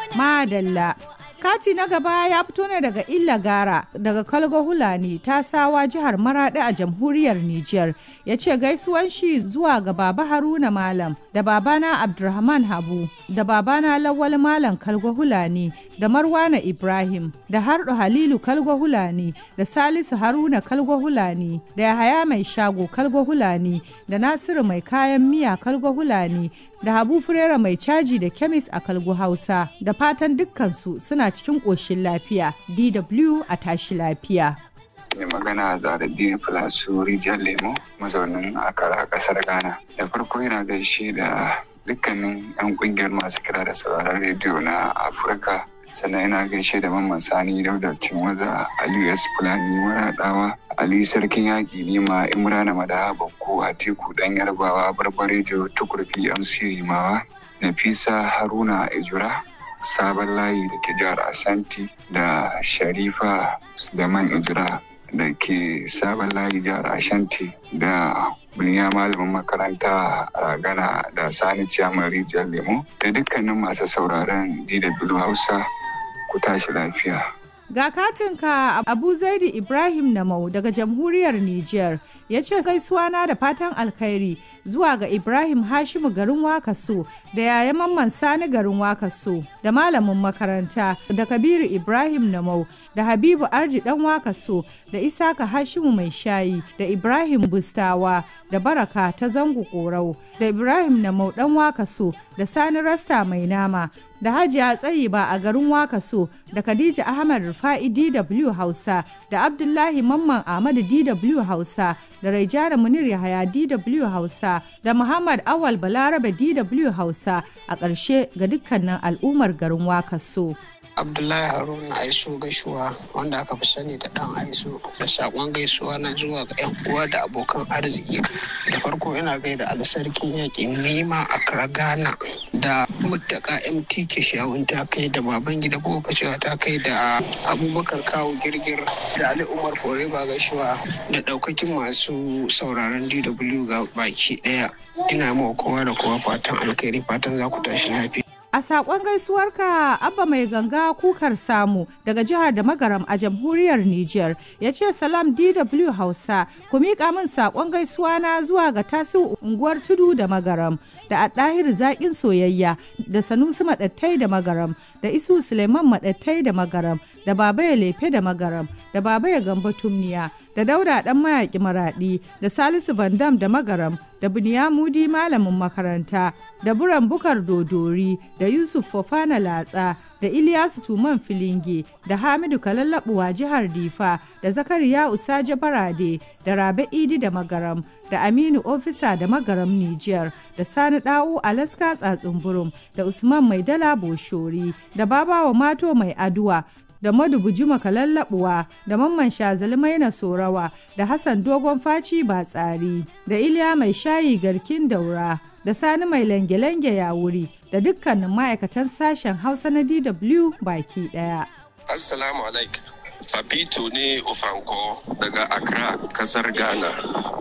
Madalla. Kati na gaba ya fito ne daga Illa Gara daga Kalgo Hulani ta sawa jihar Maradi a jamhuriyar Nijar. Ya ce gaisuwan shi zuwa ga Baba Haruna Malam da babana Abdulrahman Habu da babana Lawal Malam Kalgo Hulani da Marwana Ibrahim da Hardu Halilu Kalgo Hulani da Salisu Haruna Kalgo Hulani da Yahaya Mai Shago Kalgo Hulani da Nasiru Mai Kayan Miya Kalgo Hulani da Habu Furera Mai Caji da Kemis a Kalgo Hausa da fatan dukkansu suna cikin ƙoshin lafiya DW a tashi lafiya. mai magana zaradini filasu rijiyar lemo mazaunin akara kasar ghana da farko yana gaishe da dukkanin 'yan kungiyar masu kira da sauraron rediyo na afirka sannan yana gaishe da mamman sani dauda cinwaza aliyu s fulani maraɗawa ali sarkin yaƙi nima imrana madaha bakko a teku ɗan yarbawa barbar rediyo tukurfi yan sirimawa nafisa haruna ejura sabon layi da ke jihar asanti da sharifa da man ijira da ke sabon layi jihar ashanti da buniya malamin makaranta ragana da sani ciyaman rijiyar lemo da dukkanin masu sauraron dw hausa ku tashi lafiya Ga katinka Abu Zaidi Ibrahim Namau daga jamhuriyar Nijar ya ce gaisuwa na da fatan alkhairi zuwa ga Ibrahim Hashimu garin Wakaso da yaya mamman Sani garin Wakaso da malamin makaranta da Kabiru Ibrahim Namau da Habibu Arji dan Wakaso da Isaka Hashimu mai shayi da Ibrahim Bustawa da Baraka ta zango korau da Ibrahim Namau dan Wakaso da Sani Rasta mai nama da Hajiya Tsayiba a garin Wakaso da Khadija Ahmad Rufa'i DW Hausa da Abdullahi Mamman Ahmadu DW Hausa da Raijana Munir Yahaya DW Hausa da Muhammad Awal Balarabe DW Hausa a ƙarshe ga dukkanin al'ummar garin Wakaso. abdullahi haruna aiso gaisuwa wanda aka fi sani da dan aiso da sakon gaisuwa na zuwa ga yan uwa da abokan arziki da farko ina gaida alasarkin yakin nima a ghana da mutaka mtk shawun ta kai da baban gida boka cewa ta kai da abubakar kawo girgir da ali umar foreba gaisuwa da daukakin masu sauraron dw ga baki daya ina mawa kowa da kowa fatan alkhairi fatan za ku tashi lafiya A saƙon gaisuwarka Abba mai ganga kukar samu daga jihar da magaram a jamhuriyar Nijar ya ce salam DW Hausa ku miƙa min saƙon gaisuwa na zuwa ga tasu unguwar tudu da magaram da ɗahir zaƙin soyayya da sanusi maɗattai da magaram da isu suleiman maɗattai da magaram da baba ya lefe da magaram da baba ya gamba tumniya da dauda ɗan mayaƙi maraɗi da salisu bandam da magaram da Mudi malamin makaranta da buran bukar dodori da yusuf fofana latsa da iliyasu tuman filinge da hamidu kalallabuwa jihar difa da zakariya usaje barade da rabe idi da magaram da aminu ofisa da magaram niger da sani da'u alaska tsatsunburum da usman mai dala boshori da babawa mato mai aduwa da madubuji makallabuwa da mamman shazali maina sorawa da hassan dogon faci ba tsari da iliya mai shayi garkin daura da sani mai lange-lange ya wuri da dukkanin ma'aikatan sashen hausa na dw baki daya assalamu alaikum papito ne ofanko daga accra kasar ghana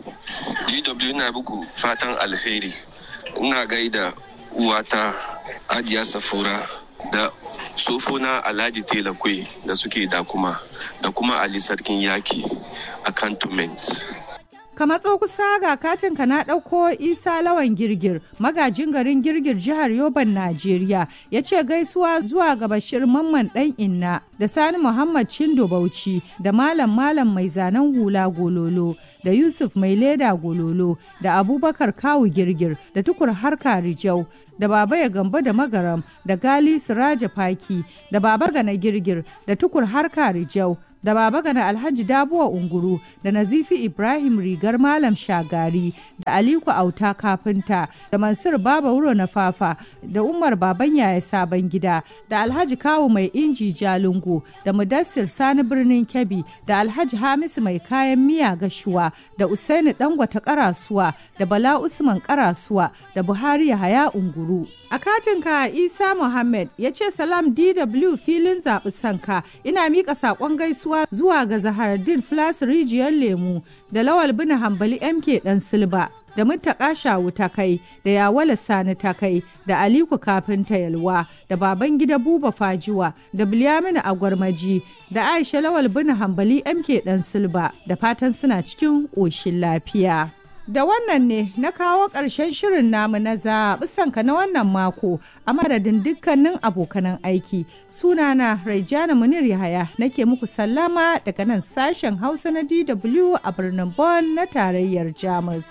dw na buku fatan alheri ina gaida uwata adiya safura da sofona alhaji tela kwe da suke da kuma da kuma ali sarkin yaki a cantonment ka matso kusa ga katinka na ɗauko isa lawan girgir magajin garin girgir jihar yoban najeriya ya ce gaisuwa zuwa ga bashir mamman ɗan inna da sani muhammad cindo bauchi da malam malam mai zanen hula gololo da yusuf mai leda gololo da abubakar kawu girgir da tukur harka rijau da baba ya gamba da magaram da gali siraja faki da baba gana girgir da tukur harka rijau da baba gana alhaji dabuwa unguru da nazifi ibrahim rigar malam shagari da aliku auta kafinta da mansur baba wuro na fafa da umar baban yaya sabon gida da alhaji kawu mai inji jalungu da mudassir sani birnin kebbi da alhaji hamisu mai kayan miya gashuwa da usaini dangwata karasuwa da bala usman karasuwa da buhari yahaya unguru a katinka isa muhammad ya ce salam dw filin zaɓi sanka ina miƙa saƙon gaisuwa zuwa ga Zahardin Flas rijiyar lemu da Lawal bin Hambali MK dan Silba da Muttaka Shawu ta kai da Yawala Sani ta kai da Aliku Kafinta Yalwa da Babangida Buba Fajuwa da Bilyaminu Agwarmaji da Aisha Lawal Bin Hambali MK Dan Silba da fatan suna cikin ƙoshin lafiya. Da wannan ne na kawo ƙarshen shirin namu na zaɓi sanka na wannan mako a madadin dukkanin abokanan aiki. Sunana Raijana Munir Yahaya nake muku sallama daga nan sashen Hausa na DW a birnin Bonn na tarayyar Jamus.